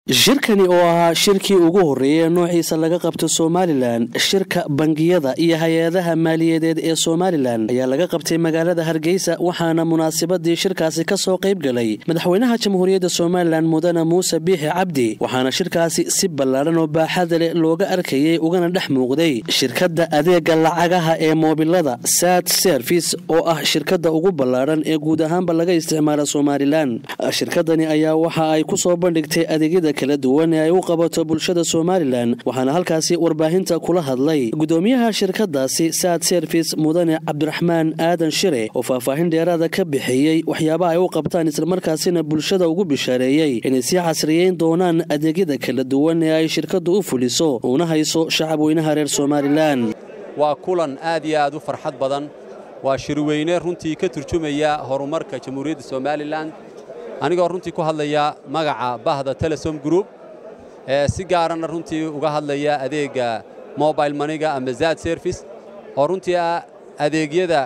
shirkani oo ahaa shirkii ugu horreeyay ee noociisa laga qabto somalilan shirka bangiyada iyo hay-adaha maaliyadeed ee somalilan ayaa laga qabtay magaalada hargeysa waxaana munaasabadii shirkaasi ka soo qayb galay madaxweynaha jamhuuriyadda somalilan mudane muuse biixi cabdi waxaana shirkaasi si ballaadhan oo baaxada leh looga arkayay ugana dhex muuqday shirkadda adeega lacagaha ee moobilada sad service oo ah shirkadda ugu ballaadhan ee guud ahaanba laga isticmaala somalilan shirkadani ayaa waxa ay ku soo bandhigtay adeegyada kala duwan ee ay u qabato bulshada somalilan waxaana halkaasi warbaahinta kula hadlay gudoomiyaha shirkadaasi sad service mudane cabdiraxmaan aadan shire oo faahfaahin dheeraada ka bixiyey waxyaabaha ay u qabtaan islamarkaasina bulshada ugu bishaareeyey inay sii casriyeyn doonaan adeegyada kala duwan ee ay shirkadu u fuliso uuna hayso shacabweynaha reer somalilan waa kulan aad iyo aad u farxad badan waa shirweyne runtii ka turjumaya horumarka jamhuuriyadda somalilan anigoo runtii ku hadlaya magaca bahda telesom group ee si gaarana runtii uga hadlaya adeegga mobile maniga ama zad service oo runtii ah adeegyada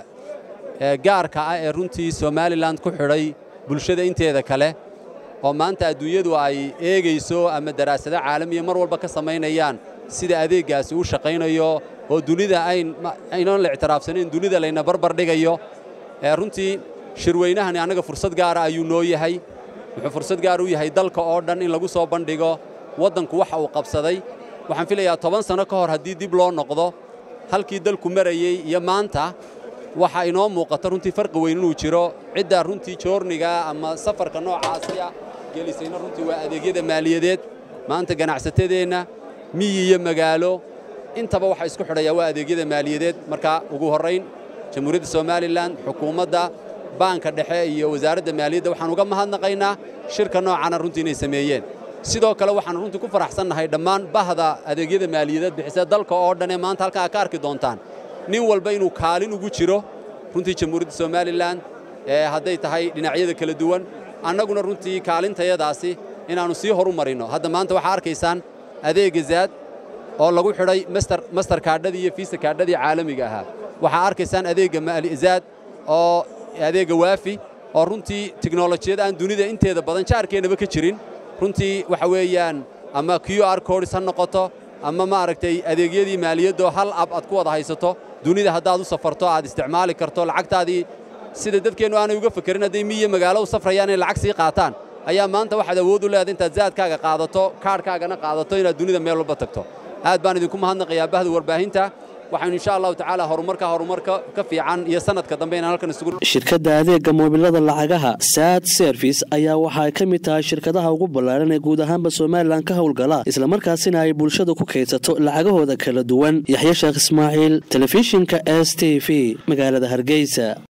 gaarka ah ee runtii somalilan ku xidhay bulshada inteeda kale oo maanta adduunyadu ay eegayso ama daraasado caalamiya mar walba ka samaynayaan sida adeeggaasi u shaqaynayo oo dunida aynan la ictiraafsanayn dunida layna barbar dhigayo runtii shirweynahani annaga fursad gaara ayuu noo yahay wuxuu fursad gaar u yahay dalka oo dhan in lagu soo bandhigo waddanku waxa uu qabsaday waxaan filayaa toban sanno ka hor haddii dib loo noqdo halkii dalku marayey iyo maanta waxa inoo muuqata runtii farqi weyn inuu jiro cidda runtii joorniga ama safarka noocaasiya gelisayna runtii waa adeegyada maaliyadeed maanta ganacsatadeenna miyi iyo magaalo intaba waxa isku xidhaya waa adeegyada maaliyadeed marka ugu horrayn jamhuuriyadda somalilan xukuumadda baanka dhexe iyo wasaaradda maaliyadda waxaan uga mahadnaqaynaa shirka noocana runtii inay sameeyeen sidoo kale waxaan runtii ku faraxsannahay dhammaan bahda adeegyada maaliyadeed bixisa dalka oo dhan ee maanta halkaa ka arki doontaan nin walba inuu kaalin ugu jiro runtii jamhuuriyadda somalilan ee hadday tahay dhinacyada kala duwan annaguna runtii kaalintayadaasi inaannu sii horu marinno hadda maanta waxaa arkaysaan adeegga zaad oo lagu xidhay master kaadhadii iyo fiisa kaadhadii caalamiga ahaa waxaa arkaysaan adeegga zaad oo adeegga waafi oo runtii tiknolojiyad aan dunida inteeda badan jaarkeennaba ka jirin runtii waxa weeyaan ama q r codis ha noqoto ama maaragtay adeegyadii maaliyaddo hal ab aad ku wada haysato dunida haddaad u safarto aad isticmaali karto lacagtaadii sida dadkeennu aanay uga fekerin hadday miyiyo magaalo u safrayaan inay lacag sii qaataan ayaa maanta waxaad awood u leedahay intaad zaadkaaga qaadato kaadhkaagana qaadato inaad dunida meel walba tagto aad baan idinku mahadnaqayaa bahda warbaahinta waxaynu insha allahu tacaala horumarka horumarka ka fiican iyo sanadka dambe inaan halkan isugu shirkadda adeegga moobilada lacagaha sad service ayaa waxa ay ka mid tahay shirkadaha ugu ballaaran ee guud ahaanba somalilan ka howlgala islamarkaasina ay bulshada ku kaydsato lacagahooda kala duwan yaxya sheekh ismaaciil telefishinka s t v magaalada hargeysa